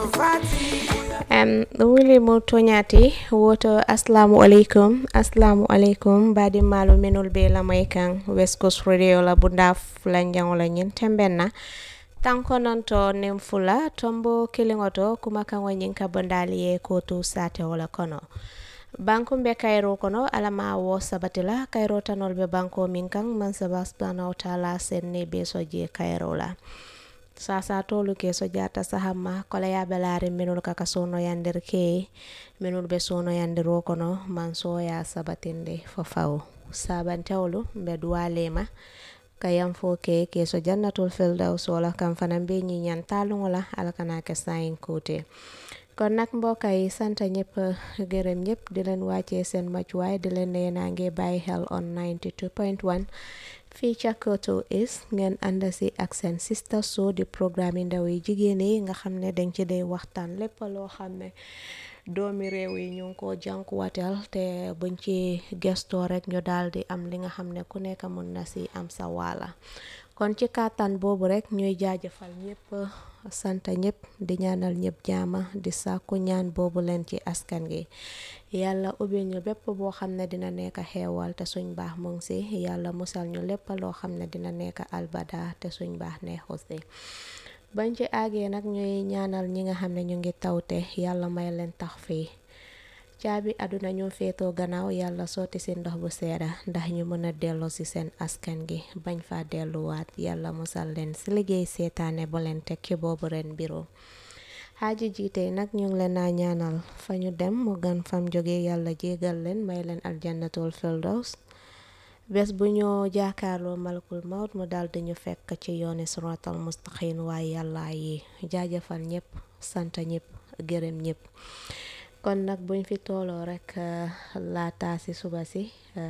um, wuli mo toñati woto assalamu aleykum assalamu aleykum badi malo menol be lamay kan west coast radio la bunda fulanjangola ñin tembenna tanko nonto nin fula tombo kiliŋoto kuma kaŋo ñiŋ ka bondali ye kotu sate wala kono banku be kayro kono alama wo sabati la kayro tanol be banko min kaŋ man saba subhanahu wa taala sen ne be so je kayro la sasa tolu ke so jata sahamma kola yaɓe laari minul kaka sono yandir ke minul be sono yandiro kono man soya sabatinde fo faw sabantewlu mbe duwalema kayam fo ke ke so jannatul firdaus wala kam fanan be ñiñan taluŋo la ala kana ke sayin kote kon nag mbokk yi sant ñëpp gërëm ñëpp di leen wàccee seen macuwaay di leen ne nange bàyyi xel on 92.1 fii ca Koto is ngeen ànd si ak seen sister show di programme yi ndaw yi jigéen yi nga xam ne dañ ci dee waxtaan lépp loo xam ne doomi réew yi ñu ngi ko jànkuwateel te buñ ci gestoo rek ñu daal di am li nga xam ne ku nekk mun na si am sa waala kon ci kàttan boobu rek ñuy jaajëfal ñëpp sant ñëpp di ñaanal ñëpp jaama di sàkku ñaan boobu leen ci askan gi yàlla ubbil ñu bépp boo xam ne dina nekk xeewal te suñ baax mu ngi si yàlla musal ñu lépp loo xam ne dina nekk albada te suñ baax neexu si bañ ci àggee nag ñuy ñaanal ñi nga xam ne ñu ngi tawte yàlla may leen tax fii caabi àdduna ñu féetoo gannaaw yàlla sotti si ndox bu seeda ndax ñu mën a delloo si seen askan gi bañ fa delluwaat yàlla musal leen si liggéey seetaane bu leen teg ci boobu ren biro xaaji jiite nag ñu ngi leen naa ñaanal fa ñu dem mu gan fam jóge yàlla jégal leen may leen aljannatul firdaus bés bu ñoo jaakaarloo malakul maut mu dal dañu fekk ci yooni siratal mustaqim waaye yàlla yi jaajëfal ñëpp sant ñëpp gërëm ñëpp kon nag buñ fi tooloo rek laata si suba si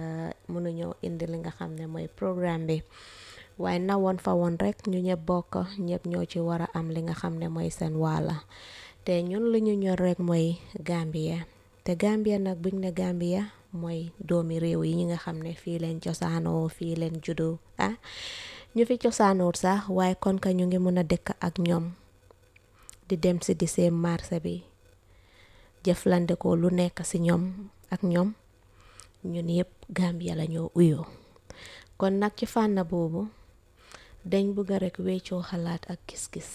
mënuñoo indi li nga xam ne mooy programme bi waaye na woon fa woon rek ñu ñëpp bokk ñëpp ñoo ci war a am li nga xam ne mooy seen waala te ñun li ñu ñor rek mooy Gambia te Gambia nag buñ ne Gambia mooy doomi réew yi ñi nga xam ne fii leen cosaanoo fii leen juddu ah ñu fi cosaanoot sax waaye kon ka ñu ngi mën a dëkk ak ñoom di dem si di seen marché bi jëflande ko lu nekk si ñoom ak ñoom ñun yëpp Gambia la ñoo uyoo kon nag ci fànn boobu dañ bëgg rek weccoo xalaat ak gis-gis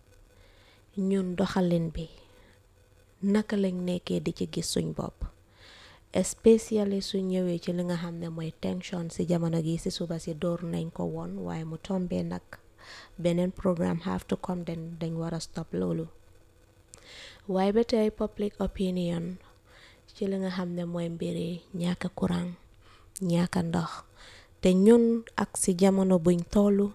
ñun doxalin bi naka lañ nekkee di ci gis suñ bopp especially su ñëwee ci li nga xam ne mooy tension si jamono gi si suba si door nañ ko woon waaye mu tombee nag beneen programme have to come den dañ war a stop loolu waaye ba tey public opinion ci li nga xam ne mooy mbiri ñàkk courant ñàkk ndox te ñun ak si jamono buñ tollu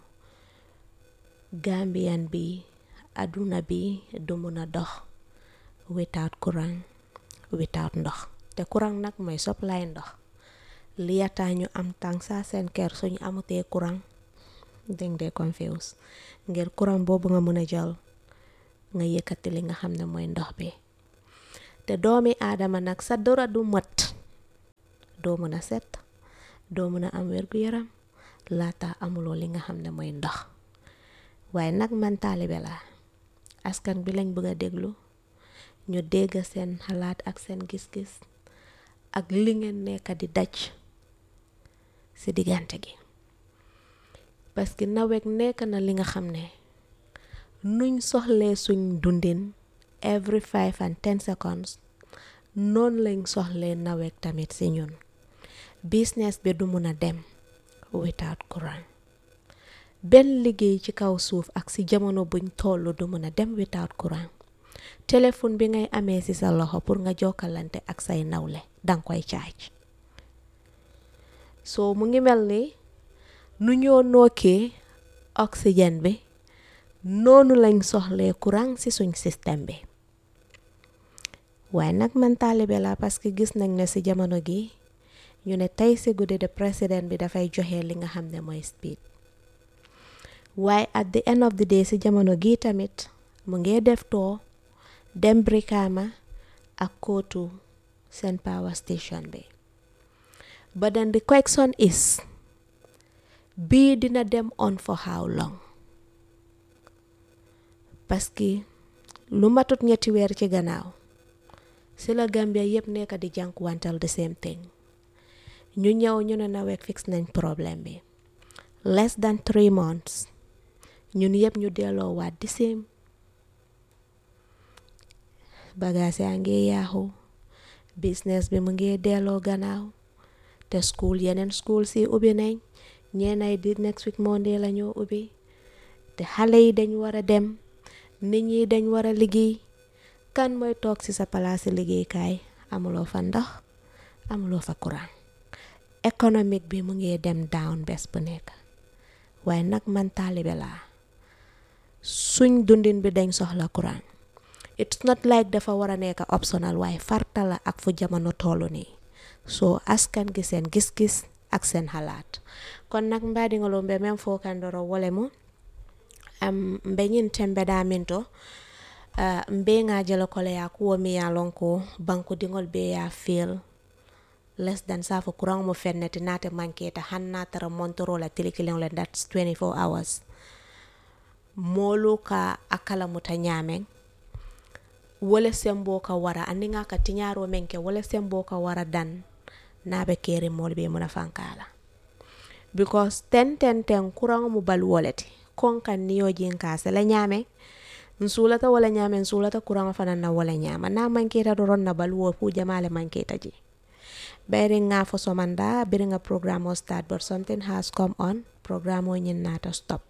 Gambian bi àdduna bi du mun a dox without courant without ndox te courant nag mooy supply ndox li yataa ñu am tàng saa seen kër suñu amutee courant dañ dee confuse ngir courant boobu nga mën a jël nga yëkkati li nga xam ne mooy ndox bi te doomi aadama nag sa dora du mat doo mën a set doo mën a am wér-gu-yaram laata amuloo li nga xam ne mooy ndox waaye nag man taalibe la askan bi lañ bëgg a déglu ñu dégg seen xalaat ak seen gis-gis ak li ngeen nekk di daj ci diggante gi parce que nawet nekk na li nga xam ne nuñ soxlee suñ dundin every five and ten seconds noonu lañ soxlee nawet tamit ci ñun business bi du mun a dem without courant benn liggéey ci kaw suuf ak ci jamono buñ tollu du mun a dem without courant téléphone bi ngay amee ci sa loxo pour nga jokkalante ak say nawle danga koy caaj soo mu ngi mel ni nu ñoo nokkee oxygène bi noonu lañ soxlee courant ci suñ système bi waaye nag man taalibe la parce que gis nañ ne ci jamono gi ñu ne tey ci guddi de président bi dafay joxe li nga xam ne mooy speed waaye at the end of the day ci jamono gi tamit mu ngi def too dem Brikama ak kootu seen power station bi but then the question is bii dina dem on for how long parce que lu matut ñetti weer ci gannaaw si la Gambia yëpp nekk di jànkuwantal the same thing ñu ñëw ñu ne nawet fix nañ problème bi less than three months ñun yëpp ñu delloo waat di same bagaas yaa ngi yaaxu business bi mu ngi delloo gannaaw te school yeneen school si ubbi nañ ñeenay di next week Monday la ñoo ubbi te xale yi dañ war a dem nit ñi dañ war a liggéey kan mooy toog ci sa palaasi liggéeykaay amuloo fa ndox amuloo fa courant économique bi mu ngi dem down bés bu nekk waaye nag man taalibe laa suñ dundin bi dañ soxla courant it's not like dafa war a nekk optional waaye farta la ak fu jamono tollu nii soo askan gi seen gis-gis ak seen xalaat kon nag mbaadiŋolum be men fo kandoro wole mu um, mbe ñin tembe da minto uh, mbe ŋa jele kole ya kuwo mi ya lon ko banku diŋol be ya feel less than safo courant mu fenneti nate manketa han na tara montoro la tili kiliŋo le that's 24 hours moolu ka akala muta ñaameŋ wole sembo ka wara aniŋa ka tiñaaro meŋ ke wole sembo ka wara dan na be keri moolu be muna fankala because ten ten ten kuraŋo mu baluwo le ti kon kan niyo jin ka sele ñaameŋ nsulata wala ñaameŋ nsulata kuraŋo fanaŋ na wala ñaama na manketa doron na baluwo fu jamale manketa je bayri nga fo somanda biri nga programme o start but something has come on programme o ñin nata stop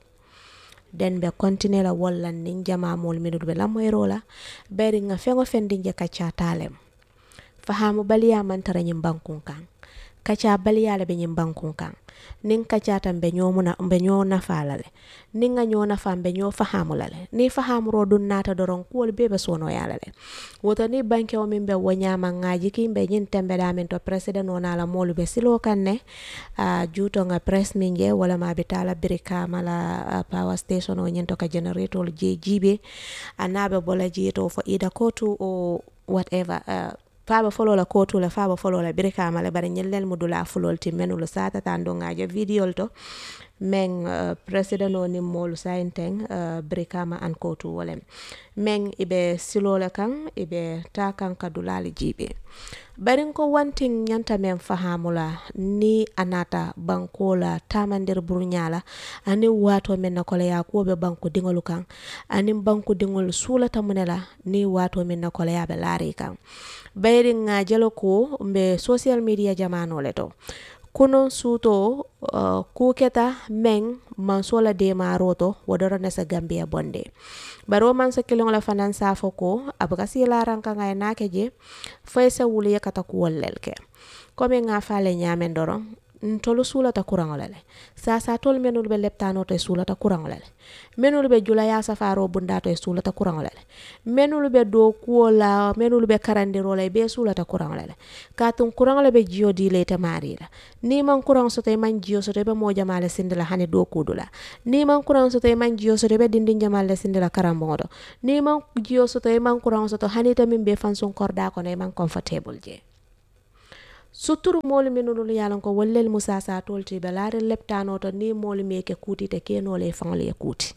den be continue la walla nin jama mol minul be lamoyro la bayri nga feŋo fendi je kacca talem fahamu baliya mantara ñin bankun kan kaca baliya le be ñin bankun kan nin kacata mbe ñoo muna mbe ñoo nafa la le nin nga ñoo nafa mbe ñoo fahamu la le ni fahamuro dun nata doron kuwol be be sono ya la le woto ni banke o min be wo ñama ngaji ki mbe ñin tembe da min to president ona la molu be silo kan ne uh, juto nga press min je wala ma be tala birika mala uh, power station o ñin to ka generator je jibe anabe bola je to fo ida kotu o whatever uh, faaba foloo la kootu la faaba foloo la birikaama le bari ñellel mu dula fulol ti menulu satata ndo ngaje videol to men uh, president o ni moolu sayinteng uh, birikama an kootu wolem men ibe silole kan ibe ta kan ka dulali jibe barin ko wantin ñanta men fahamula ni anata banko la tamandir burñala ani wato men na kola ya ko be banko dingolu kan ani banko dingol sulata munela ni wato men na kola ya be lari kan bayri nga jelo ko mbe social media jamano le to kunon suto uh, kuketa meng mansola de maroto wodoro nesa gambia bonde baro man sa kilong la fanan safo ko abuka si laran ka ngay nake je fay sa wuli yakata ku wollelke komi nga fale nyamen doro ntolu sulata kuraŋo le le sasa tolu menulu be leptano to e sulata kuraŋo le le menulu be julaya safaro bunda to e sulata kuraŋo le le menulu be do kuwo la menulu be karandiro la e be sulata kuraŋo le le katun kuraŋo le be jiyo di le ite mari la ni man kuraŋo soto i man jiyo soto i be moo jama le sindi la hani do kudu la ni man kuraŋo soto i man jiyo soto i be dindin jama le sindi la karamboŋo to ni man jiyo soto i man kuraŋo soto hani ite min be fansun korda kono i man comfortable je suturu moolu minulu ye lon ko wollel musa sa tolti be laari leptano to ni moolu mi ke kuti te kenole e faŋol ye kuti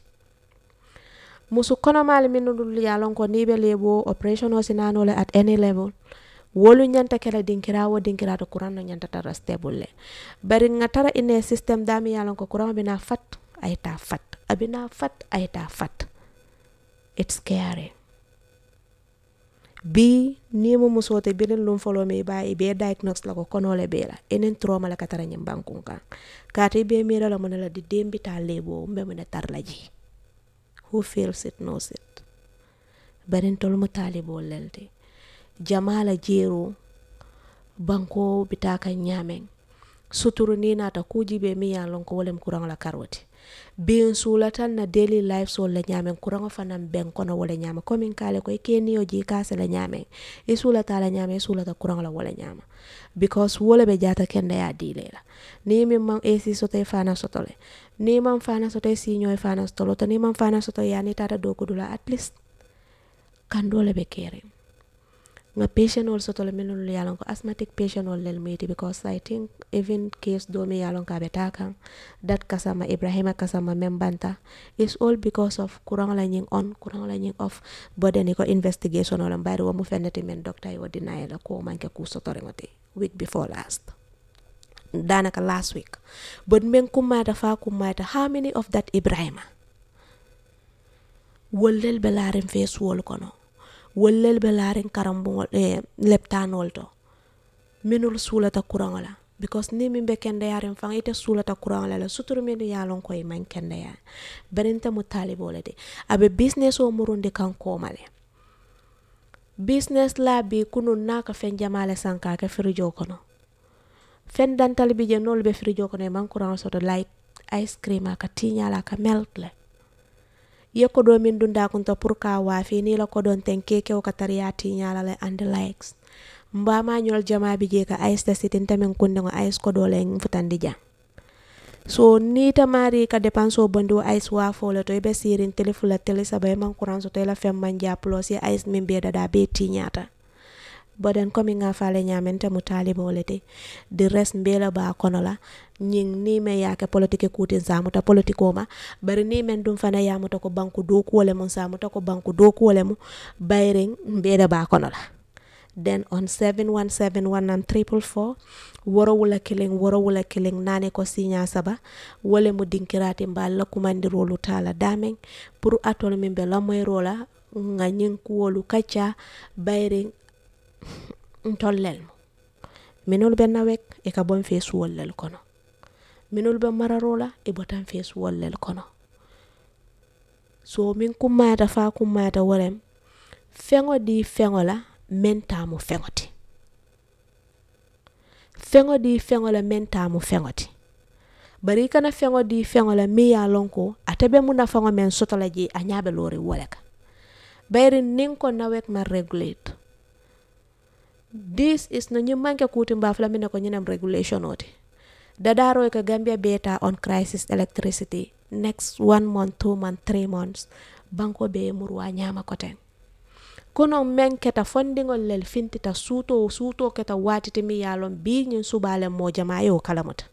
musu konomaali minulu ye lon ko ni be lebo operation o sinanole at any level wolu ñanta kela dinkira wo dinkira to courant no ñanta tara stable le bari nga tara ine system dami ye lon ko courant bina fat ay ta fat abina fat ay ta fat it's scary bi ni mo musote birin lum folo me ba e be diagnose la ko konole be la enen trauma la katara nyim bankun kan kati be mira la monela di dembi ta lebo mbe mo ne tar la ji who feels it knows it barin tol mo talibo lelde jamala jero banko bitaka nyamen suturu ni nata kuji be mi ya lon ko wolem kurang la karoti bin sulatan na daily life so la nyamen kurango fanan ben kono wala nyama komin kale ko ke niyo ji kase la nyamen e sulata la nyame sulata kurango la wala nyama because wala be jata kende ya dile la ni mi man AC soto e fana soto le ni man fana soto e sinyo e fana soto lo to ni man fana soto ya ni tata do kudula at least kan dole be kere nga patient ol soto le minul yalon ko asthmatic patient ol lel miti because i think even case do mi yalon ka beta kan dat kasama ibrahima kasama membanta is all because of kurang la nying on kurang la nying off bode ni ko investigation ola mbari wo mu fenneti men doctor yo deny la ko manke ku soto ngoti week before last danaka last week but men kumata fa kumata how many of that ibrahima wollel be laaren feesuwol kono wollel be laaren karambugol e leptanol to minul suulata kuraŋo la because ni min be kendeyaren faŋ ite suulata kuraŋo la la suturu min ye lon ko i maŋ kendeya berinta mu talibo le de abe business o murundi kan kooma le business la bi kunun na ka feŋ jama le saŋ ka ke firijo kono feŋ dantali bi je nolu be firijo kono i maŋ kuraŋo soto light ice cream a ka tiña la a ka melt le ye kodo min dunda kunta pour ka wafi ni la kodon ten keke o katariya tiñala le and the likes mbama ñol jama bi je ka ice ta sitin tamen kunde ngo ice kodo le futandi jang so ni tamari ka depanso bondi wo ice wa fole to ibe sirin telefula tele saba e man kuran so to la fem man ja plus ye ice min be dada be tiñata boden komi nga fale ñamente mu talibo le te di res mbela ba kono la ñing ni me yake politique kutin samuta politiko ma bari ni men dum fana yamuta ko banku do kuwole mun samuta ko banku do kuwole mu bayring mbeda ba kono la then on 7171 triple four woro wula killing woro wula killing nane ko sinya saba wole mu dinkirati mbal la kumandirolu tala dameng pour atol min be lamoyrola nga ñing kuwolu kacca bayring ntollel mo minol be nawek e ka bon feesuwol lel kono minol be mararola e botan feesuwol lel kono so min kummata fa kummata worem feŋo di feŋo la men tamu feŋo ti feŋo di feŋo la men tamu feŋo ti bari kana feŋo di feŋo la mi ye lon ko ate be mu nafaŋo men soto la je a ñabe lori wole ka bayri nin ko nawek ma regulate this is no ñiŋ manke kuti mbafula mine ko ñinem regulation oti dadaro ka gambia beta on crisis electricity next one month two month three months banko be murwa ñama koten kono men keta fondiŋol lel fintita suuto suuto keta watiti mi yalon bi ñiŋ subale mo jama yo kalamuta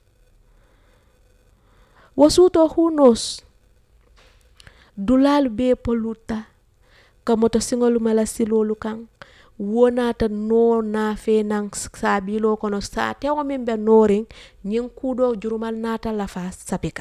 wo suuto who knows dulalu be poluta ka moto siŋolu mala silolu kaŋ wonata no nafe nan sabilo kono sa tewo min be norin ñin kudo jurumal nata lafa sapika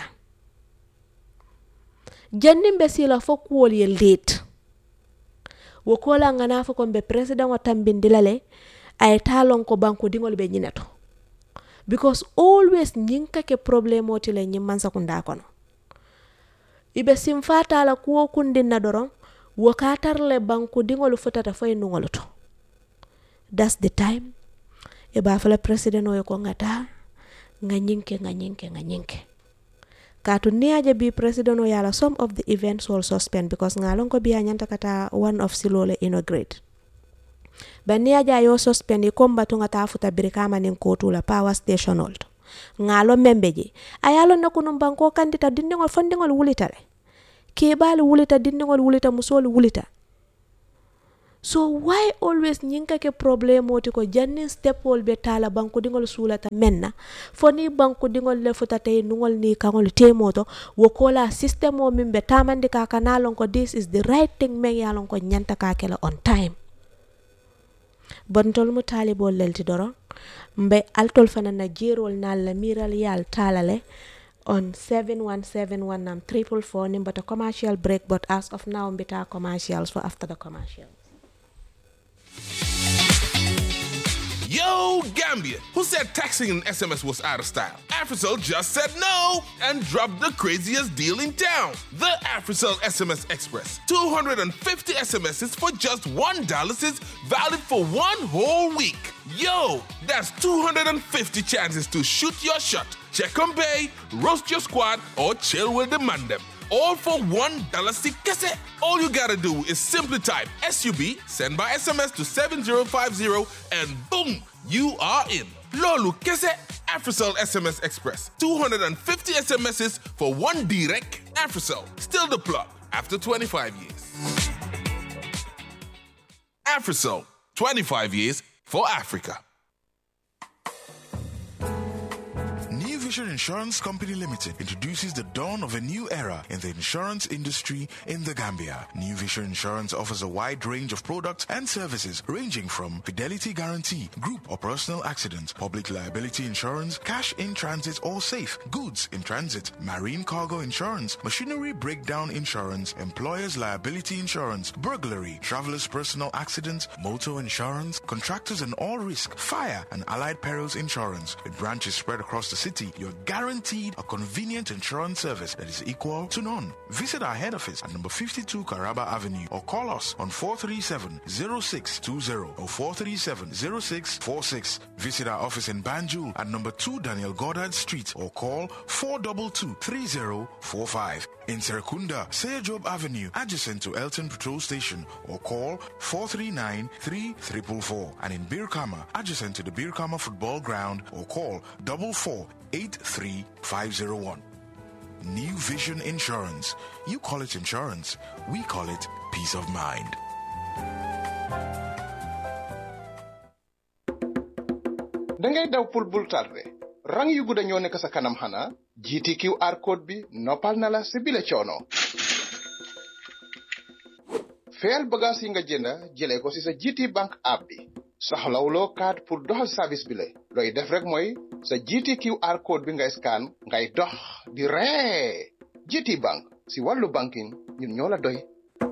jannin be sila fo kuwol ye late wo kola ngana fo kon be president o tambindila le ay talon ko banko dingol be ñineto because always ñin kake problème oti le ñin man sakunda kono ibe simfata la kuwo kundinna doron wo ka tarle banko dingol futata fo e nungol to that's the time e ba fala president o ko ngata nga nyinke nga nyinke nga nyinke katu ni aja bi president o yala some of the events will suspend because ngalon ko biya nyanta kata one of silole inaugurate bani aja yo suspend ko mbatu ngata futa birikama nin kotu la power station old ngalo membe je ayalo na kunum banko kandita dindingol fondingol wulita le kebali wulita dindingol wulita musol wulita so why always ñinka ke problème oti ko jannin stepol be tala banku dingol sulata menna foni banku dingol le futata e nungol ni kangol temoto wo kola system o min be tamandi ka kanalon ko this is the right thing men yalon ko nyanta ka kela on time bontol mu talibol lelti doron mbe altol fana na jerol na la miral yal talale on 7171 triple four nimbata commercial break but as of now mbita commercials for after the commercial Yo, Gambia, who said texting and SMS was out of style? Africell just said no and dropped the craziest deal in town. The Africell SMS Express. 250 SMSs for just $1 is valid for one whole week. Yo, that's 250 chances to shoot your shot, check on bay, roast your squad, or chill with the mandem all for one dollar kese. All you gotta do is simply type SUB, send by SMS to 7050, and boom, you are in. Lolu kese, Africell SMS Express. 250 SMSs for one direct. Africell, still the plug after 25 years. Africell, 25 years for Africa. New Vision Insurance Company Limited introduces the dawn of a new era in the insurance industry in the Gambia. New Vision Insurance offers a wide range of products and services ranging from fidelity guarantee, group or personal accident, public liability insurance, cash in transit or safe, goods in transit, marine cargo insurance, machinery breakdown insurance, employer's liability insurance, burglary, traveler's personal accident, motor insurance, contractors and all risk, fire and allied perils insurance. With branches spread across the city, you're guaranteed a convenient insurance service that is equal to none. Visit our head office at number 52 Caraba Avenue or call us on 437-0620 or 437-0646. Visit our office in Banjul at number 2 Daniel Goddard Street or call 422-3045. In Serekunda, Seyajob Avenue, adjacent to Elton Patrol Station or call 439-3444. And in Birkama, adjacent to the Birkama Football Ground or call 4483501. New Vision Insurance. You call it insurance, we call it peace of mind. dangay daw pour bul tardé rang yu gudda ñoo nekk sa kanam xanaa jiiti QR code bi noppal na la si bile coono feyal bagaas yi nga jënda jëlee ko si sa GT Bank app bi soxlawuloo carte pour doxal service bi la looy def rek mooy sa GT QR code bi ngay scan ngay dox di ree GT Bank si wàllu banking ñun ñoo la doy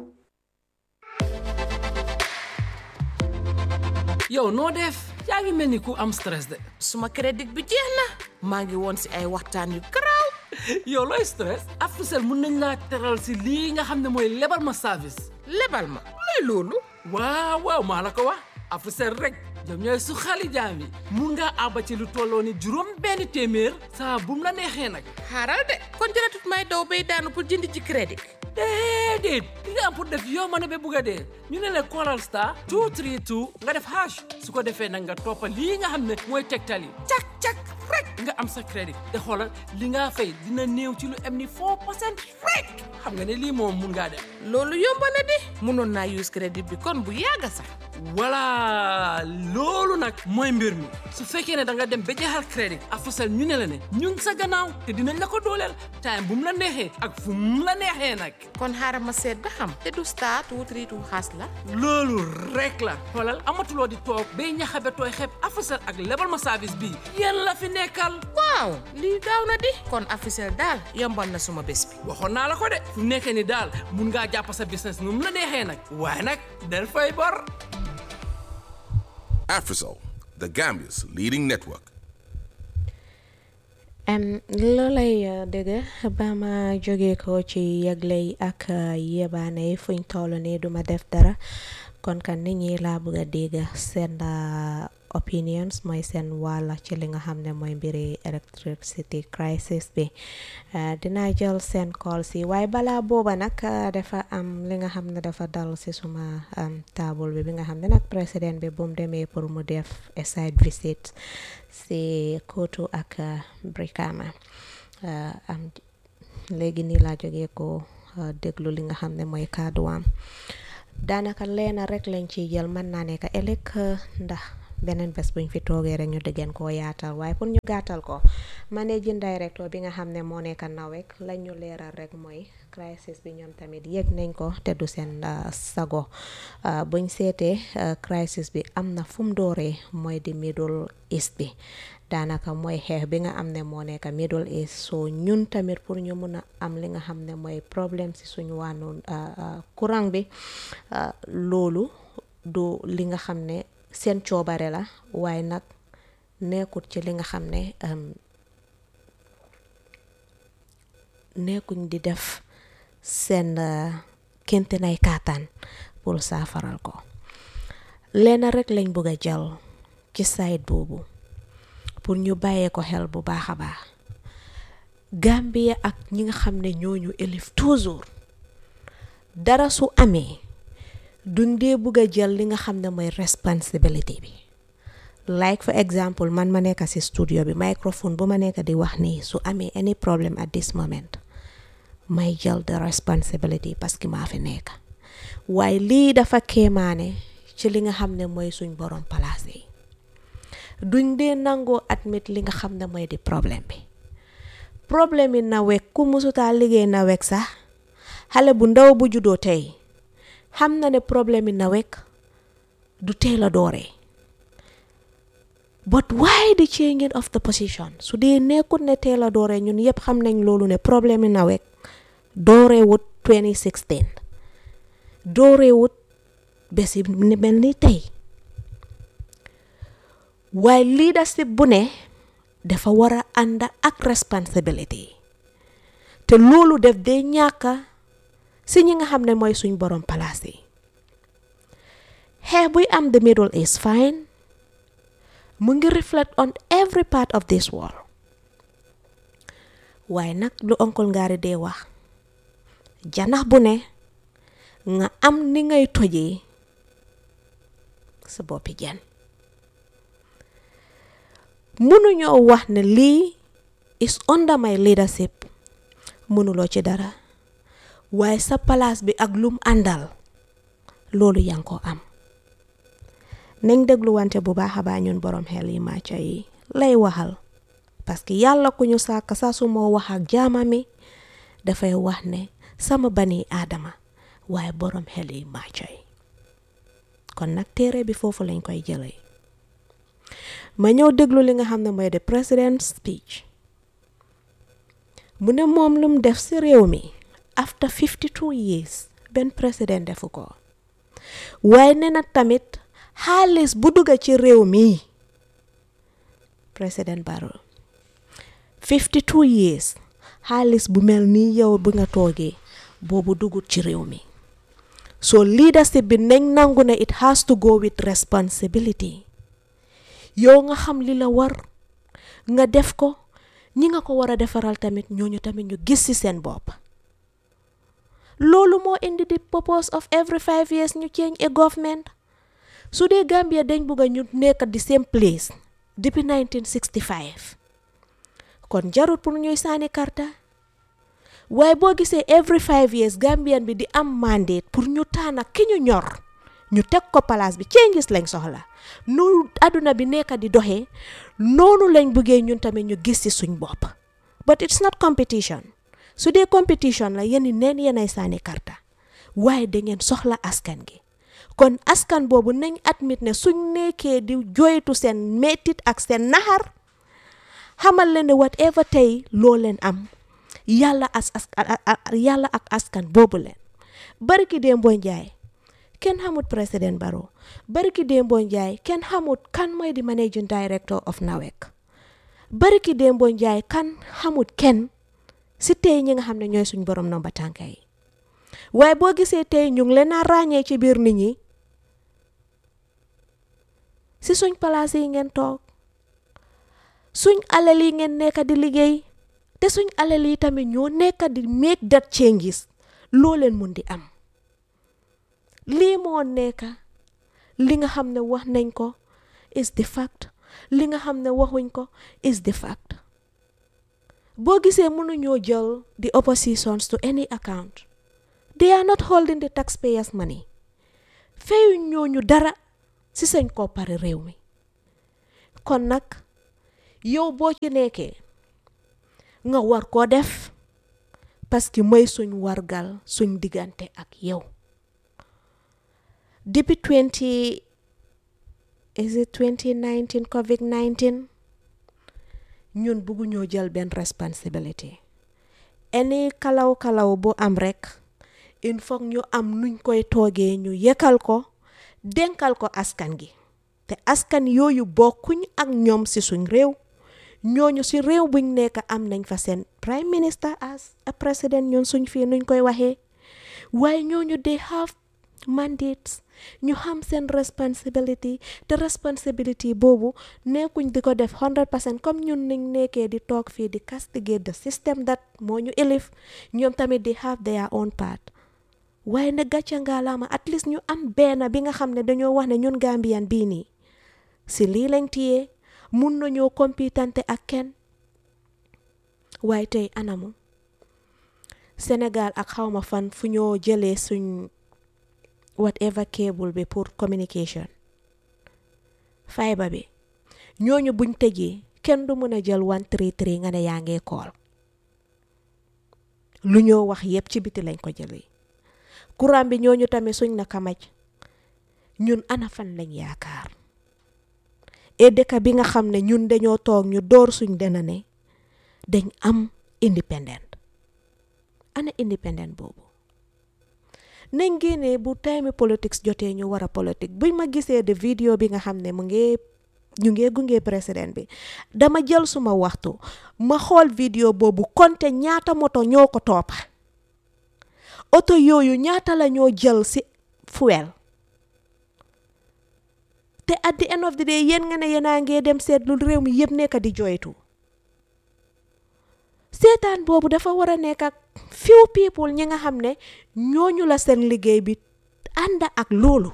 yow noo def yaa ngi mel ni ku am stress de suma crédit bi jeex na maa ngi woon si ay waxtaan yu garaaw yow looy stress Africell mun nañ laa teral si lii nga xam ne mooy lebal ma service lebal ma luy loolu waaw waaw maa la ko wax Africell rek ñoom ñooy su xali jaam yi mun ngaa àbba ci lu tolloo ni juróom benn téeméer saa bu mu la neexee nag xaaral de kon jëratut may daw bay daanu pour jënd ci crédit déedéet li nga am pour def yow ma ne ba bugg a dee ñu ne la callal star 232 nga def hash su ko defee nag nga toppa lii nga xam ne mooy tegtal yi cak cak rek nga am sa crédit te xoolal li nga fay dina néew ci lu am ni 4 percent rek xam nga ne lii moom mun ngaa def loolu yomb na di mënoon naa use crédit bi kon bu yàgga sax voilà loolu nag mooy mbir mi su fekkee ne da nga dem ba jeexal crédit Africell ñu ne la ne ñu ngi sa gannaaw te dinañ la ko dooleel time bu mu la neexee ak fu mu la neexee nag kon xaaral ma seet ba xam te du star two three two xaas la loolu rek la xoolal amatuloo di toog bay ñaxabe tooy xeeb Africell ak lebal ma service bii yéen la fi nekkal waaw lii gaaw na di kon Africell daal yombal na suma bés bi waxoon naa la ko de fu nekkee ni daal mun ngaa jàpp sa business nu mu la neexee nag waaye nag del fay bor Afrisol, the Gambia's leading network. Um, loolay uh, dëgg ba ma jóge ko ci yëgley ak uh, yebaane yi fuñ toll nii duma def dara kon kan nit ñi laa bëgg a dégg seen uh, opinions mooy seen wàlla ci li nga xam ne mooy mbiri electricity crisis bi dinaa jël seen call si waaye balaa booba nag dafa am li nga xam ne dafa dal si suma table bi bi nga xam ne nag président bi bu mu demee pour mu def a site visit si Kotu ak Brikama am léegi nii laa jógee ko déglu li nga xam ne mooy kàdduwaam daanaka leena rek lañ ciy jël mën naa nekk ëllëg ndax beneen bés buñ fi toogee rek ñu dëggeen koo yaatal waaye pour ñu gàttal ko managing director bi nga xam ne moo nekk nawek lañ ñu leeral rek mooy crisis bi ñoom tamit yëg nañ ko te du seen sago buñ seetee crisis bi am na fu mu dooree mooy di middle east bi daanaka mooy xeex bi nga am ne moo nekk middle east so ñun tamit pour ñu mun a am li nga xam ne mooy problème si suñu wàllu courant bi loolu du li nga xam ne seen coobare la waaye nag nekkut ci li nga xam ne nekkuñ di def seen kente nay kaataan pour saafaral ko leena rek lañ bëgg a jël ci site boobu pour ñu bàyyee ko xel bu baax a baax Gambia ak ñi nga xam ne ñooñu élif toujours dara su amee duñ dee bugg a jël li nga xam ne mooy responsibility bi like for example man ma nekk ci studio bi microphone bu ma nekk di wax nii su amee any problem at this moment may jël the responsibility parce que maa fi nekk waaye lii dafa kéemaane ci li nga xam ne mooy suñ borom palaas yi duñ dee nangoo admit li nga xam ne mooy di problème bi problème yi nawek ku musutaa liggéey nawek sax xale bu ndaw bu juddoo tey xam na ne problème yi nawek du teel a dooree but why the changing of the position su dee nekkut ne teel a dooree ñun yëpp xam nañ loolu ne problème yi nawek dooree wut 2016 dooree wut bés yi mel ni tey waaye leadership bu ne dafa war a ànd ak responsibility te loolu def day ñàkka si ñi nga xam ne mooy suñ borom palaas yi xeex buy am the middle is fine mu ngi reflect on every part of this world waaye nag lu oncle ngaari dee wax janax bu ne nga am ni ngay tojee sa boppi jan mënuñoo wax ne lii is under my leadership mënuloo ci dara waaye sa palaas bi ak lum àndal loolu yaa ngi ko am nañ dégluwante bu baax a baax ñun borom xel yi màcca yi lay waxal parce que yàlla ku ñu sàkk saa su moo wax ak jaamami dafay wax ne sama bani aadama waaye borom xel yi màcca yi kon nag téere bi foofu lañ koy jëlee ma ñëw déglu li nga xam ne mooy the president's speech mu ne moom lum def ci réew mi after 52 years benn président defu ko waaye nee na tamit xaalis bu dugga ci réew mi président Barrow 52 years xaalis bu mel nii yow bu nga toogee boobu dugut ci réew mi so leadership bi nañ nangu ne it has to go with responsibility yow nga xam li la war nga def ko ñi nga ko war a defaral tamit ñooñu tamit ñu gis ci seen bopp loolu moo indi di purpose of every five years ñu change a government su dee Gambia dañ bugg a ñu nekk di same place depuis 1965 kon jarut pour ñuy sànni karta waaye boo gisee every five years Gambian bi di am mandate pour ñu taana ki ñu ñor ñu teg ko place bi changes lañ soxla nu àdduna bi nekk di doxee noonu lañ bëggee ñun tamit ñu gis ci suñ bopp but it's not competition su dee competition la yéen neen yéenay sànni karta waaye da ngeen soxla askan gi kon askan boobu nañ admit ne suñ nekkee di joytu seen mettit ak seen naxar xamal leen ne whatever tey loo leen am yàlla as as yàlla ak askan boobu leen barki Dembo Njaay kenn xamut président Barrow barki Dembo Njaay kenn xamut kan mooy di managing director of NAWEC barki Dembo Njaay kan xamut kenn si tey ñi nga xam ne ñooy suñ borom nomba tànka yi waaye boo gisee tey ñu ngi leen a ràññee ci biir nit ñi si suñ palaas yi ngeen toog suñ alal yi ngeen nekk di liggéey te suñ alal yi tamit ñoo nekk di make that changes loo leen mun di am lii moo nekk li nga xam ne wax nañ ko is the fact li nga xam ne waxuñ ko is the fact boo gisee mënuñoo jël the oppositions to any account they are not holding the taxpayers money feyuñ ñooñu dara ci seen koppari réew mi kon nag yow boo ci nekkee nga war koo def parce que mooy suñ wargal suñ diggante ak yow depuis 20 is it 2019 covid 19 ñun bëgguñoo jël benn responsibility any kalaw kalaw bu am rek il faut ñu am nuñ koy toogee ñu yekkal ko dénkal ko askan gi te askan yooyu bokkuñ ak ñoom ci suñ réew ñooñu ci réew buñ nekk am nañ fa seen prime minister as a president ñun suñ fii nuñ koy waxee waaye ñooñu they have mandates ñu xam seen responsibility te responsibility boobu nekkuñ di ko def 100 percent comme ñun niñ nekkee di toog fii di castigate the system that moo ñu elif ñoom tamit di have their own part waaye ne gàcce ngaalaama at least ñu am benn bi nga xam ne dañoo wax ne ñun Gambian bii nii si lii lañ tiyee mun nañoo compitante ak kenn waaye tey anamu Sénégal ak xawma fan fu ñoo jëlee suñ whatever cable bi pour communication fiber bi ñooñu buñ tëjee kenn du mën a jël one three three nga ne yaa ngee kool lu ñoo wax yépp ci biti lañ ko jëlee courant bi ñooñu tamit suñ na kamaj ñun ana fan lañ yaakaar et dëkk bi nga xam ne ñun dañoo toog ñu door suñ dena ne dañ am independent ana independent boobu nañ génnee bu time politics jotee ñu war a politique buñ ma gisee de vidéo bi nga xam ne mu ngi ñu ngi gunge président bi dama jël suma waxtu ma xool vidéo boobu konte ñaata moto ñoo ko toppa oto yooyu ñaata la ñoo jël ci fuel te at the end of the day yéen nga ne yéenaa ngee dem seetlu réew mi yëpp nekk di joytu seetaan boobu dafa war a nekk ak few people ñi nga xam ne ñooñu la seen liggéey bi ànd ak loolu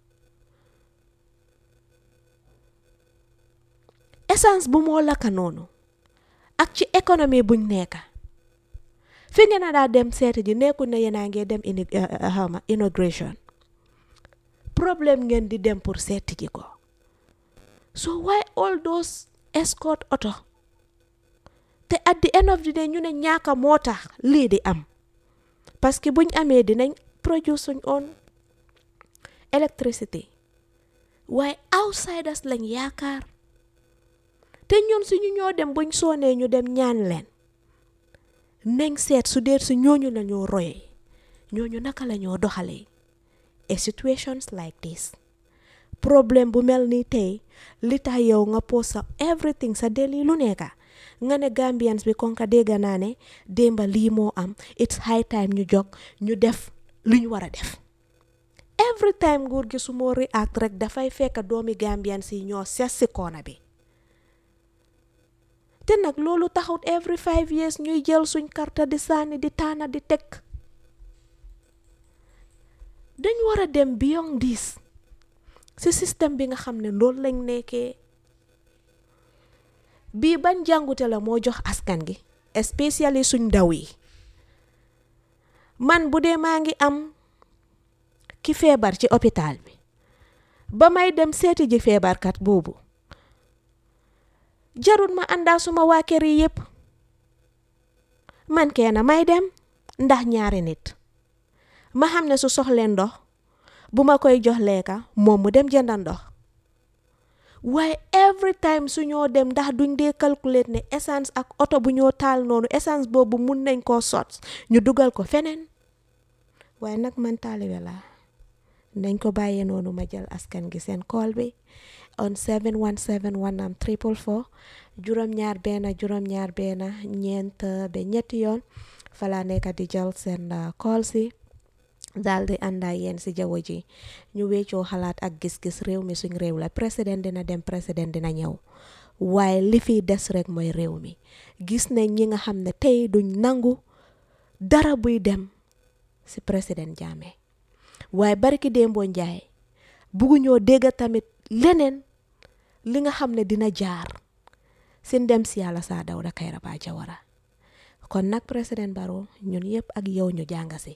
essence bu moo lakka noonu ak ci économie buñ nekka fi ngeen a daa dem seeti ji nekkul ne yéenaa ngee dem ini xawma inauguration problème ngeen di dem pour seeti ji ko so why all those escort oto te at the end of the day ñu ne ñaaka moo tax lii di am parce que buñ amee dinañ produce suñ own electricity waaye outsiders lañ yaakaar te ñun suñu ñoo dem buñ soonee ñu dem ñaan leen nañ seet su dee su ñooñu la ñoo royee ñooñu naka la ñoo doxalee a situations like this problème bu mel ni tey li tax yow nga post sa everything sa deli lu nekka nga ne Gambians bi kon ka dégg naa ne démba lii moo am it's high time ñu jog ñu def lu ñu war a def every time nguur gi su moo react rek dafay fekk doomi Gambians yi ñoo ses si koona bi te nag loolu taxut every five years ñuy jël suñ karta di sànni di taana di teg dañ war a dem beyond this si système bi nga xam ne loolu lañ nekkee bii ban jàngute la moo jox askan gi especially suñ ndaw yi man bu dee maa ngi am ki feebar ci hôpital bi ba may dem seeti ji feebarkat boobu jarul ma àndaa suma waa kër yi yépp man kenn may dem ndax ñaari nit ma xam ne su soxlee ndox bu ma koy jox lekka moom mu dem jënda ndox waaye every time su ñoo dem ndax duñ dee calculate ne essence ak oto bu ñoo taal noonu essence boobu mun nañ koo sot ñu dugal ko feneen waaye nag man taalibe la nañ ko bàyyee noonu ma jël askan gi seen call bi on 717 am triple four juróom-ñaar benn juróom-ñaar benn ñeent ba ñetti yoon falaa nekk di jël seen call si daal di ànd ak yéen si jaww ji ñu weccoo xalaat ak gis-gis réew mi suñ réew la président dina dem président dina ñëw waaye li fi des rek mooy réew mi gis nañ ñi nga xam ne tey duñ nangu dara buy dem si président Jammeh waaye barki démboo njaay bugguñoo dégg tamit leneen li nga xam ne dina jaar si ndem si yàlla saa Dawda Kairaba Jawara kon nag président Barrow ñun yëpp ak yow ñu jàng si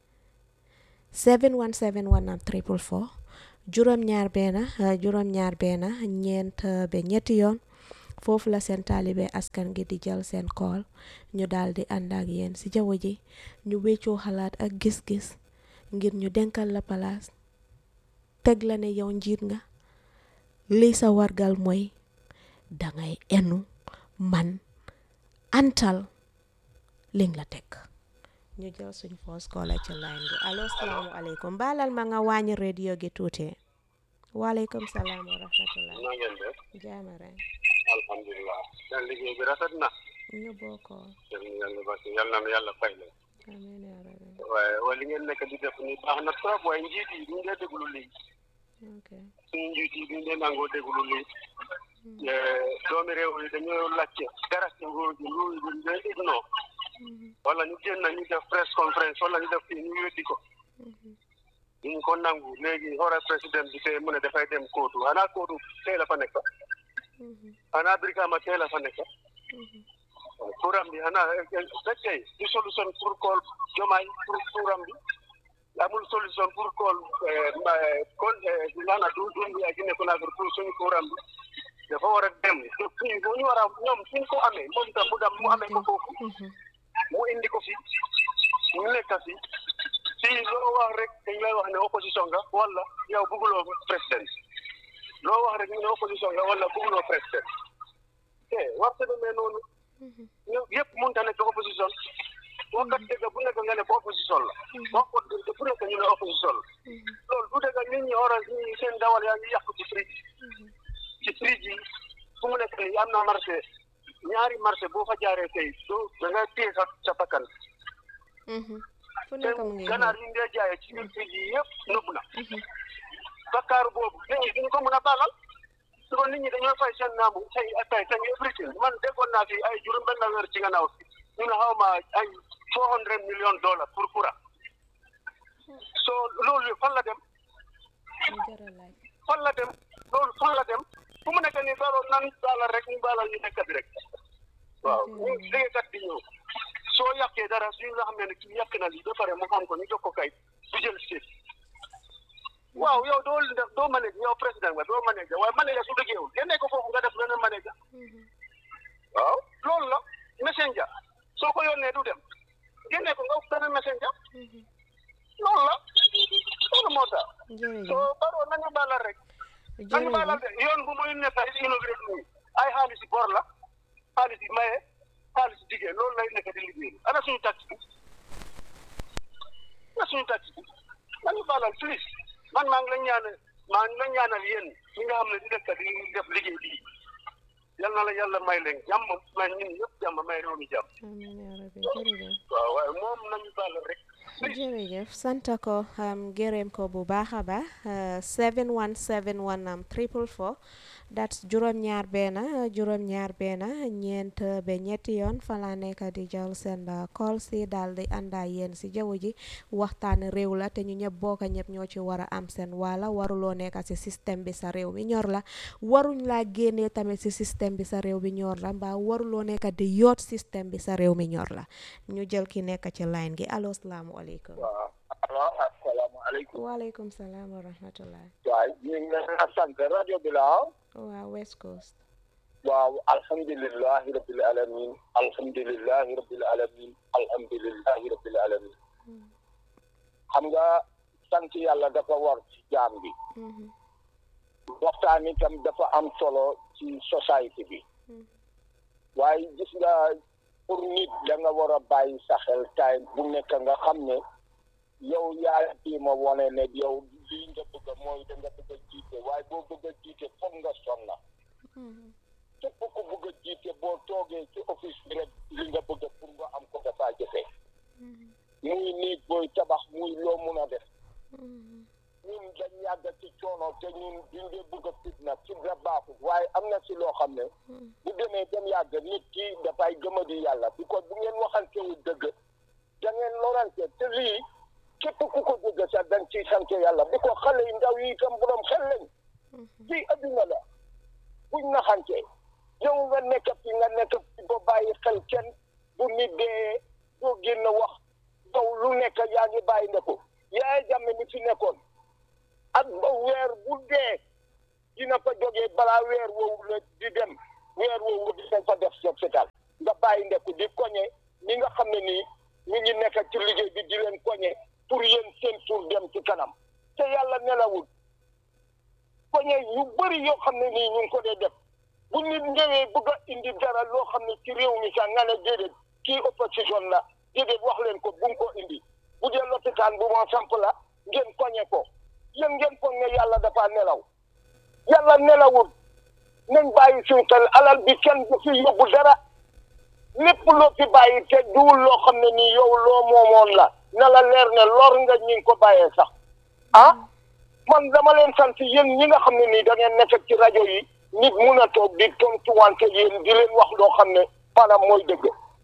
717 am triple four juróom-ñaar benn juróom-ñaar benn ñeent ba ñetti yoon foofu la seen taalibe askan gi di jël seen kool ñu daal di ànd ak yéen si jaww ji ñu weccoo xalaat ak gis-gis ngir ñu denkal la palaas teg la ne yow njiit nga lii sa wargal mooy dangay enu man antal liñ la teg ñu jël suñ foos koola ci line bi allo salaamualeykum baalal ma nga wàññi radio gi tuuti waaleykum salaam wa rahmatullah na ngeen def jaama rek alhamdulilah seen liggéey bi rafet na ñu bokkoo yal na yàlla baax yal na yàlla fay leen amiin yaa rabbi waaye waaye li ngeen nekk di def ni baax na trop waaye njiit yi duñ dee déglu lii ok suñu njiit yi duñ dee nangoo déglu lii doomi réew yi dañoo laajte dara ci nguur gi nguur gi duñ dee ignore wala ñu génn ñu def press conference wala ñu def fii ñu weddi ko duñ ko nangu léegi xoolal président bi tey mu ne dafay dem kóotu xanaa kóotu tey la fa nekk xanaa Brikama tey la fa nekk kuram bi xanaa fekkee di solution pour kool jomaay pour kuram bi amul solution pour kool kon nana du du ya Guinée Conakry pour suñu courant bi dafa war a dem fii bu ñu war a ñoom suñ ko amee moom tam mu dem mu amee ko foofu mu indi ko fi ñu nekk fi fii loo wax rek dañ lay wax ne opposition nga wala yow bëgguloo président loo wax rek ñu ne opposition nga wala bëgguloo président te war sa demee noonu ñu yëpp mënut a nekk opposition waxkat dëgg bu nekk nga ne ko opposition la wax ko dëgg bu nekk ñu ne opposition la loolu du dëgg nit ñi orange ñi seen dawal yaa ngi yàqu ci prix ci prix yi fu mu nekk nii am na marché ñaari marché boo fa jaaree tey du da nga téye sa sa bakkan fu nekk mu ngi ganaar yi ndee jaayee ci biir prix yi yëpp nëbb na bakkaaru boobu léegi duñu ko mën a baalal su ko nit ñi dañoo fay seen naamu say atay say everything man déggoon naa fi ay juróom benn weer ci gannaaw ñu ne xaw ma ay four hundred million dollars pour courant so loolu fan la dem fan la dem loolu fan la dem fu mu nekk nii baaloo nan baalal rek ñu baalal ñu nekk bi rek waaw ñu liggéeykat bi ñëw soo yàqee dara suñu nga xam ne kii yàq na lii ba pare mu xam ko ñu jox ko kay du jël seet waaw yow doo def doo manage yow président nga doo manage waaye manage su liggéeyul génne ko foofu nga def leneen manage waaw loolu la messenger soo ko yónnee du dem génne ko nga beneen messenger loolu la loolu moo tax soo baroo nañu baalal rek nañu baalal de yoon bu muy nekk ay inauguré nii ay xaalis yi bor la xaalis yi maye xaalis yi diggee loolu lay nekk di liggéey ana suñu tax bi ana suñu tax bi nañu baalal please man maa ngi la ñaanal maa ngi la ñaanal yéen ñi nga xam ne di nekk di def liggéey bii yal na la yàlla may leen jàmm may ñun ñëpp jàmm may réew mi jàmm. amiin yaa rabbi jërëjëf. waaw waaye moom nañu baal rek. jërëjëf sant ko gërëm ko bu baax a baax 7171 am triple four that's juróom-ñaar benn juróom-ñaar benn ñeent ba ñetti yoon fa laa nekk di jël seen call si daal di àndaa yéen si jaww ji waxtaan réew la te ñu ñëpp bokk ñëpp ñoo ci war a am seen wala waruloo nekk si système bi sa réew mi ñor la waruñ laa génnee tamit si système bi sa réew mi ñor la mbaa waruloo nekk di yoot système bi sa réew mi ñor la ñu jël ki nekk ci line gi allo salaamualeykum. waaw allo asalaamaaleykum. waaleykum salaam wa rahmatulah. waaw ñu ngi leen a sant rajo bi la waaw West Coast. waaw alhamdulilahi rabbil alamin alhamdulilahi rabbil alamin alhamdulilahi rabbil alamin xam nga sant yàlla dafa war ci jaam bi waxtaan itam dafa am solo ci société bi waaye gis nga pour nit da nga war a bàyyi sa xel time bu nekk nga xam ne yow yaa bii ma wane ne yow lii nga bëgg mooy da nga bëgg a jiite waaye boo bëgg a jiite foog nga sonna képp ku bëgg a jiite boo toogee ci office bi rek li nga bëgg pour nga am ko dafa jafe muy néeg booy tabax muy loo mun a def ñun dañ yàgg ci coono te ñun duñ dee bëgg a fitna fitna baaxul waaye am na si loo xam ne bu demee dem yàgg nit ki dafay gëm a di yàlla bi ko bu ngeen waxantewul dëgg da ngeen lorante te lii képp ku ko dëgg sax dañ ciy sant yàlla bi ko xale yu ndaw yi itam borom xel lañ fii adduna la buñ naxante yow nga nekk fi nga nekk fi ba bàyyi xel kenn bu nit dee doo génn wax yow lu nekk yaa ngi bàyyi ndeku yaay jàmme mi fi nekkoon ak ba weer bu dee dina fa jógee balaa weer woowu la di dem weer woowu dina fa def set setal nga bàyyi ndeku di koñe ñi nga xam ne nii ñu ngi nekk ci liggéey bi di leen koñe pour yéen seen suur dem ci kanam te yàlla nelawul koñe yu bëri yoo xam ne nii ñu ngi ko dee def bu nit ñëwee bëgg a indi dara loo xam ne ci réew mi sax nga ne déedéet kii opposition la déedéet wax leen ko bu mu ko indi bu dee lopitaan bu moo samp la ngeen koñe ko yéen ngeen foog ne yàlla dafa nelaw yàlla nelawul nañ bàyyi suñu xel alal bi kenn du fi yóbbu dara lépp loo fi bàyyi te duwul loo xam ne nii yow loo moomoon la na la leer ne lor nga ñi ngi ko bàyyee sax ah man dama leen sant yéen ñi nga xam ne nii da ngeen nekk ci rajo yi nit mun a toog di tontuwante yéen di leen wax loo xam ne maanaam mooy dëgg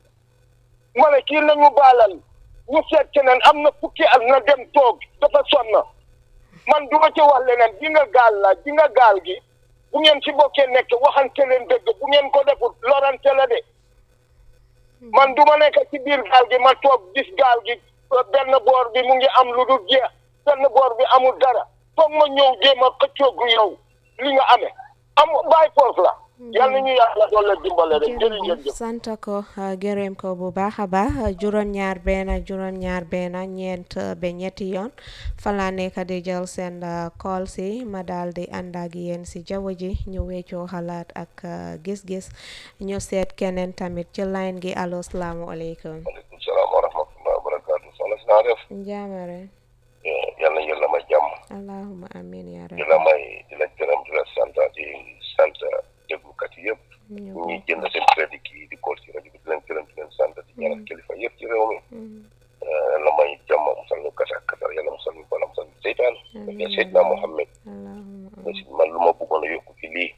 ma ne kii nañu baalal ñu seet keneen am na fukki at na dem toog dafa sonn man du ma ci wax leneen di nga gaal la di nga gaal gi bu ngeen ci bokkee nekk waxante leen dëgg bu ngeen ko defut lorante la de man du ma nekk ci biir gaal gi ma toog gis gaal gi benn boor bi mu ngi am lu dul jeex benn boor bi amul dara foog ma ñëw jéem a xëccoogu yow li nga amee am bàyyi force la yàlla ñu yàlla doole dimbale rek jërëjëf jërëjëf sant ko uh, gërëm ko bu baax a baax uh, juróom-ñaar benn juróom-ñaar benn ñeent uh, ba ñetti yoon fa laa nekk di jël seen call si ma daal di ànd ak yéen si jaww ji ñu weccoo xalaat ak gis-gis ñu seet keneen tamit ci line gi allo salaamualeykum. maaleykum salaam wa rahmatulah wa barakaatu soxna si naa def. njaamare. yàlla yàlla may jàmm. allahumma amiin yaa di rabbi. la may di la gërëm di la sant di sant déglukat yi yëpp. ñi jënd seen crédit yi di kool ci rajo bi di leen gërëm di leen sant di ñaanal kilifa yëpp ci réew mi. yàlla may jàmm musal ñu kasa kasar yàlla musal ñu bala musal ñu seytaan. ya Seydina Mohamed. aussi man lu ma bëggoon a yokku ci lii.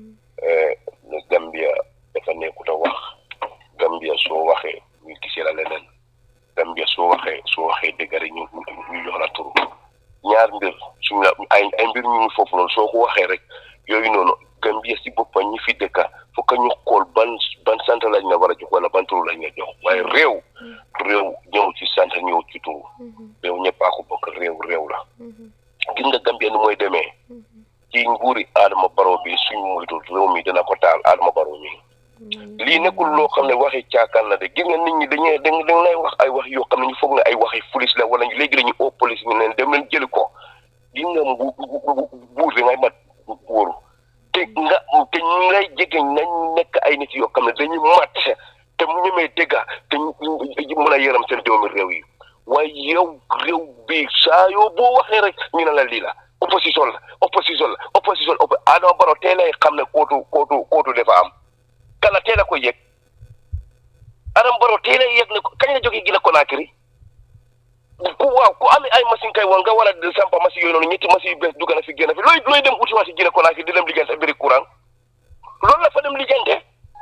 ne Gambia dafa nekkut a wax. Gambia soo waxee ñu gisee la leneen. Gambia soo waxee soo waxee dëgg rek ñu ñu jox la turu ñaar mbir suñu la ay ay mbir ñu ngi foofu noonu soo ko waxee rek yooyu noonu Gambia si boppam ñi fi dëkka fokk ñu xool ban ban sant lañ la war a jox wala ban turu lañ la jox waaye réew réew ñëw ci sant ñëw ci turu réew ñëppaa ko bokk réew réew la gis nga Gambia ni mooy demee ci nguuri Adama Barrow bi suñ moytu réew mi dina ko taal Adama Barrow mi lii nekkul loo xam ne waxi caakaan la de gis nga nit ñi dañuy dañ dañ lay wax ay wax yoo xam ne ñu foog ne ay waxi police la wala léegi dañuy oo police ñu leen dem leen jëli ko gis nga mbu buur bi ngay mat buuru te nga te ñu lay jege nañ nekk ay nit yoo xam ne dañuy mat te mu ñemee dégga te mën a yëram seen doomi réew yi waaye yow réew bi saa yoo boo waxee rek ñu ne la lii la opposition la opposition la opposition oppo Adama Barrow tey lay xam ne kootu kootu kootu dafa am kala teel a ko yëg Adama Barrow teel a yëg ne ko kañ la jógee Gina Conakry ku waaw ku amee ay machine kay woon nga war a sampa machine yooyu noonu ñetti machine yu bees dugg na fi génn fi looy looy dem uti waa si Gina Conakry di dem liggéey sa mbiri courant loolu la fa dem liggéeyante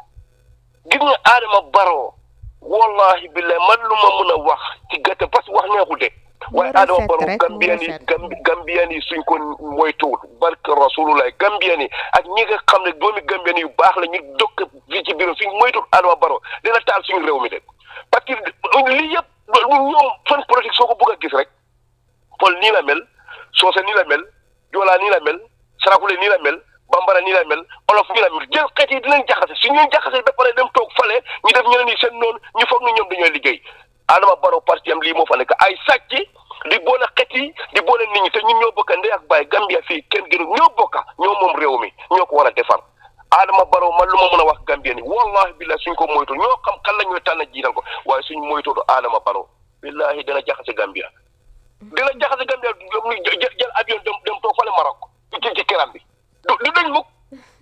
gis nga Adama Barrow wallahi billahi man lu ma mun a wax ci gàttal parce que wax neexul de waaye Adama Barrow Gambien yi Gambien yi suñ ko moytuwul barke rasulullah Gambien yi ak ñi nga xam ne doomi Gambien yu baax la ñu dokk fii ci biiram suñ moytuwul Adama Barrow dina taal suñu réew mi de parce que lii yëpp ñoom fan politique soo ko bëgg a gis rek Pël nii la mel Soose nii la mel Joola nii la mel Sarakule nii la mel Bambara nii la mel Olof nii la mel jël xeet yi dinañ jaxase suñ leen jaxase ba pare dem toog fale ñu def ñeneen ñi seen noonu ñu foog ne ñoom dañooy liggéey Adama Barrow parti am lii moo fa nekk ay sàcc di boole xet yi di boole nit ñi te ñun ñoo bokka ndey ak baay Gambia fii kenn gënu ñoo bokka ñoo moom réew mi ñoo ko war a defar Adama Barrow man lu ma mën a wax Gambien yi wallahi billahi suñ ko moytu ñoo xam kan la ñooy tànn jiital ko waaye suñ moytootu Adama Barrow billahi dina jaxase Gambia dina jaxase Gambia jël jël avion dem dem toog fale Maroc ci ci kiram bi du du dañ mukk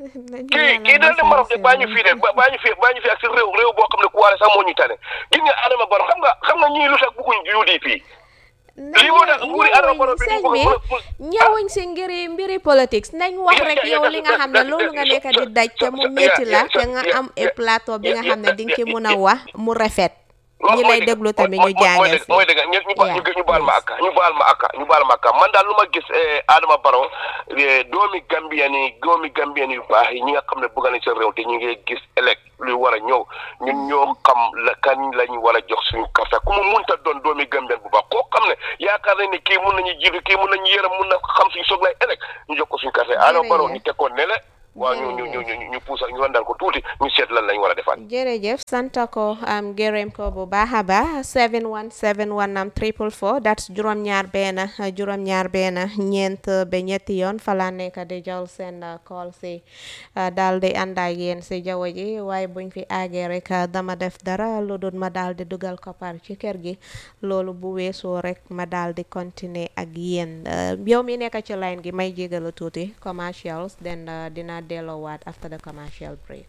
kii kii dina dem Maroc de baa ñu fii de baa ñu fii baa ñu fii ak si réew réew boo xam ne ku waare sax moo ñu tane gis nga Adama Barrow xam nga xam nga ñii lu tax bëgguñ UDP lii moo tax nguuri Adama Barrow bi sëñ bi ñëwuñ si ngiri mbiri politics nañ wax rek yow li nga xam ne loolu nga nekk di daj te mu métti la te nga am a plateau bi nga xam ne di nga ci mun a wax mu rafet ñi lay déglu tamit ñu jàngal si mooy dëgg ñu ñu baal ma akka ñu baal ma akka ñu baal ma akka man daal lu ma gis Adama Barrow doomi Gambien yi doomi Gambien yu baax yi ñi nga xam ne bëgg nañ seen réew te ñu ngi gis élec luy war a ñëw ñun ñoo xam la kan la ñu war a jox suñu carte ku mu munta doon doomi Gambien bu baax koo xam ne yaakaar nañ ne kii mun nañu jiitu kii mun nañu yërëm mun na xam suñu soog lay élec ñu jox ko suñu carte Adama Barrow ñu teg ko ne le waaw ñu ñu ñu ñu ñu puusal ñu wandal ko tuuti ñu seet lan lañ war a defaat. jërëjëf sant ko am gërëm ko bu baax a baax 717 am triple four that's juróom-ñaar benn juróom-ñaar benn ñeent ba ñetti yoon fa laa nekk di jël seen call si daal di ànd ak yéen si jaww ji waaye buñ fi àggee rek dama def dara lu dul ma daal di dugal koppar ci kër gi loolu bu weesoo rek ma daal di continuer ak yéen yow mi nekk ci line gi may jégalu tuuti commercials then dina delloowaat after the commercial break.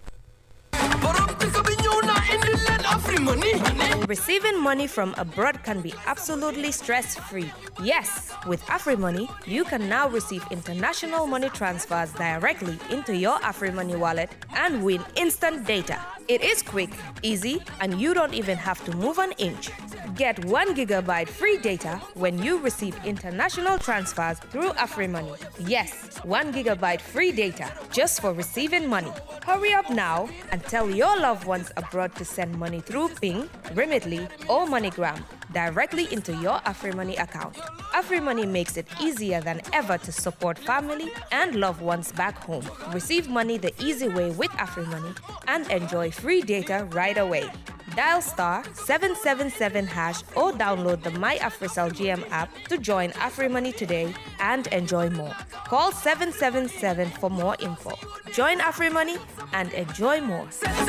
Receiving money from abroad can be absolutely stress free. Yes, with AfriMoney, you can now receive international money transfers directly into your AfriMoney wallet and win instant data. It is quick, easy, and you don't even have to move an inch. Get 1 gigabyte free data when you receive international transfers through AfriMoney. Yes, 1 gigabyte free data just for receiving money. Hurry up now and tell your loved ones abroad to send money through Ping, Remitly, or MoneyGram. directly into your AfriMoney account. AfriMoney makes it easier than ever to support family and loved ones back home. Receive money the easy way with AfriMoney and enjoy free data right away. Dial star 777 hash or download the My AfriCell GM app to join AfriMoney today and enjoy more. Call 777 for more info. Join AfriMoney and enjoy more.